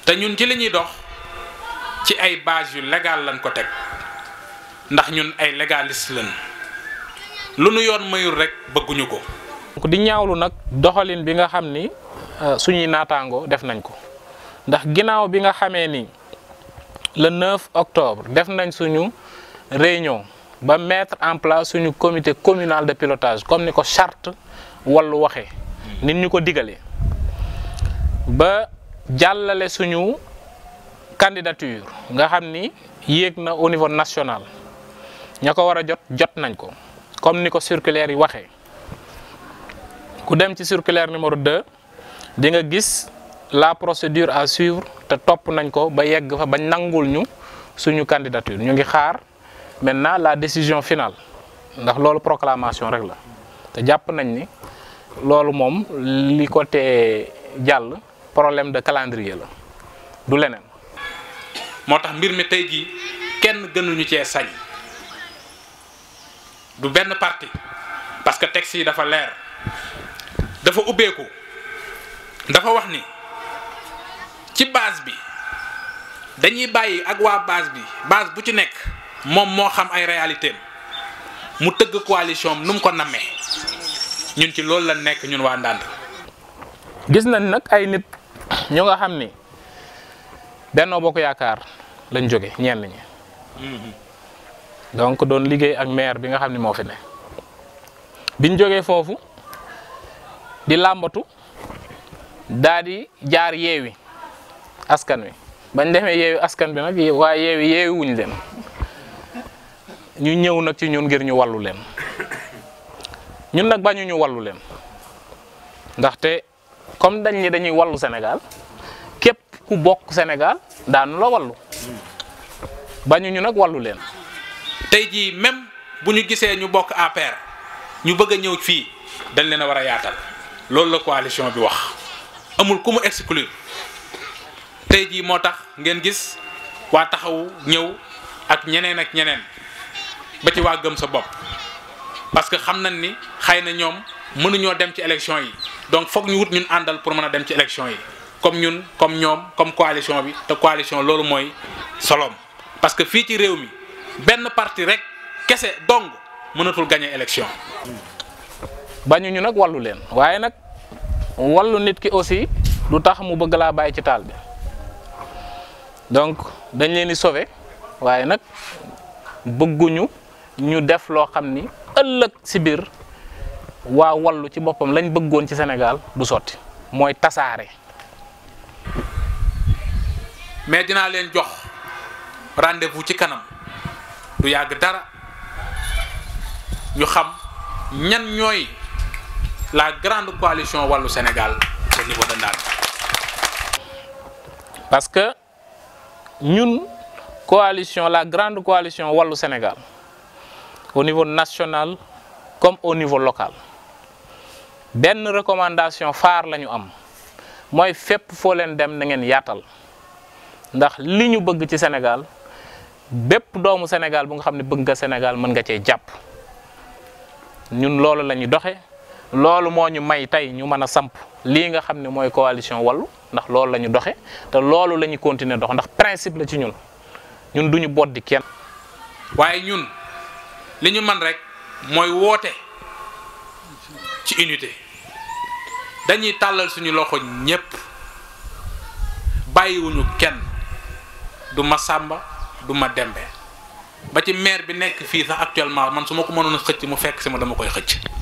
te ñun ci li ñuy dox ci ay base yu légal lañ ko teg ndax ñun ay légaliste lañ lu nu yoon mayul rek bëgguñu ko. donc di ñaawlu nag doxalin bi nga xam ni suñuy naataango def nañ ko ndax ginnaaw bi nga xamee ni le 9 octobre def nañ suñu réunion ba mettre en place suñu comité communal de pilotage comme ni ko charte wallu waxee nit ñu ko digalee ba jàllale suñu candidature nga xam ni yéeg na au niveau national ña ko war a jot jot nañ ko comme ni ko circulaire yi waxee ku dem ci circulaire numéro 2 di nga gis la procédure à suivre te topp nañ ko ba yegg fa ba nangul ñu suñu candidature ñu ngi xaar maintenant la décision finale ndax loolu proclamation rek la te jàpp nañ ni loolu moom li ko tee jàll problème de calendrier la du leneen. moo tax mbir mi tey jii kenn gënuñu cee sañ du benn parti parce que texte yi dafa leer dafa ubbeeku dafa wax ni ci base bi dañuy bàyyi ak waa base bi base bu ci nekk moom moo xam ay réalité mu tëgg coalition am nu mu ko nammee ñun ci loolu la nekk ñun waa Ndande. gis nañ nag ay nit ñu nga xam ni Benno Bokk Yaakaar lañ jóge ñenn ñi donc doon liggéey ak maire bi nga xam ni moo fi ne biñ jógee foofu di làmbatu daa di jaar yeewi askan wi bañ demee yeewi askan bi nag waaye yeewi yeewi wuñ leen ñu ñëw nag ci ñun ngir ñu wallu leen ñun nag bañu ñu wallu leen ndaxte comme dañ ni dañuy wallu Sénégal képp ku bokk Sénégal daanu la wallu bañu ñu nag wallu leen tey jii même bu ñu gisee ñu bokk APR ñu bëgg a ñëw fii dañ leen a war a yaatal loolu la coalition bi wax amul ku mu exclure tey jii moo tax ngeen gis waa taxawu ñëw ak ñeneen ak ñeneen ba ci waa gëm sa bopp parce que xam nañ ni xëy na ñoom mënuñoo dem ci élection yi donc foog ñu wut ñun àndal pour mën a dem ci élection yi comme ñun comme ñoom comme coalition bi te coalition loolu mooy solom parce que fii ci réew mi benn parti rek kese dong mënatul gagner élection. bañu ñu nag wallu leen waaye nag wallu nit ki aussi du tax mu bëgg laa bàyyi ci taal bi donc dañ leen di sauver waaye nag bëgguñu ñu def loo xam ni ëllëg si biir waa wallu ci boppam lañ bëggoon ci Sénégal du sotti mooy tasaare. mais dinaa leen jox rendez-vous ci kanam du yàgg dara ñu xam ñan ñooy la grande coalition wàllu Sénégal au niveau de Ndande. parce que ñun coalition la grande coalition wàllu Sénégal au niveau national comme au niveau local benn recommandation phare la ñu am mooy fépp foo leen dem na ngeen yaatal ndax li ñu bëgg ci Sénégal bépp doomu Sénégal bu nga xam ne bëgg nga Sénégal mën nga cee jàpp ñun loolu la ñuy doxe loolu moo ñu may tey ñu mën a samp lii nga xam ne mooy coalition wallu ndax loolu la ñu doxe te loolu la ñu continuer dox ndax principe la ci ñun ñun duñu boddi kenn waaye ñun li ñu man rek mooy woote ci unité dañuy tàllal suñu loxo ñépp bàyyiwuñu kenn du ma sàmba du ma dembe ba ci maire bi nekk fii sax actuellement man su ma ko mënoon a xëcc mu fekk si ma dama koy xëcc